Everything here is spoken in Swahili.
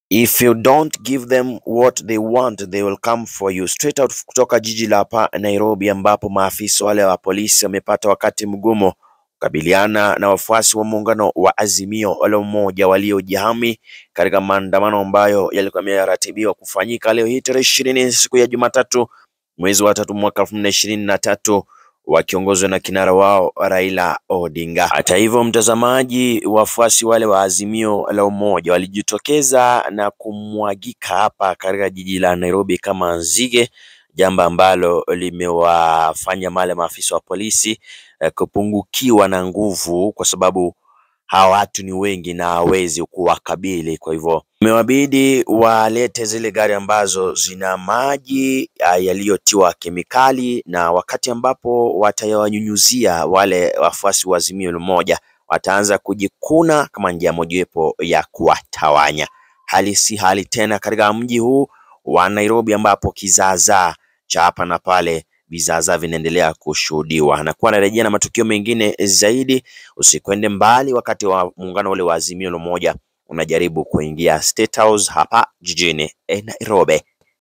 If you don't give them what they want they will come for you. Straight out kutoka jiji la hapa Nairobi, ambapo maafisa wale wa polisi wamepata wakati mgumu kukabiliana na wafuasi wa muungano wa Azimio la Umoja waliojihami katika maandamano ambayo yalikuwa yameratibiwa kufanyika leo hii tarehe ishirini siku ya Jumatatu mwezi wa tatu mwaka elfu mbili ishirini na tatu wakiongozwa na kinara wao Raila Odinga. Hata hivyo, mtazamaji, wafuasi wale wa Azimio la Umoja walijitokeza na kumwagika hapa katika jiji la Nairobi kama nzige, jambo ambalo limewafanya wale maafisa wa polisi eh, kupungukiwa na nguvu kwa sababu hawa watu ni wengi na hawezi kuwakabili. Kwa hivyo imewabidi walete zile gari ambazo zina maji ah, yaliyotiwa kemikali, na wakati ambapo watawanyunyuzia wale wafuasi wa Azimio la Umoja wataanza kujikuna kama njia mojawapo ya kuwatawanya. Hali si hali tena katika mji huu wa Nairobi ambapo kizaazaa cha hapa na pale vizaazaa vinaendelea kushuhudiwa. Nakuwa narejea na matukio mengine zaidi, usikwende mbali wakati wa muungano ule wa Azimio la Umoja unajaribu kuingia State House hapa jijini eh, Nairobi.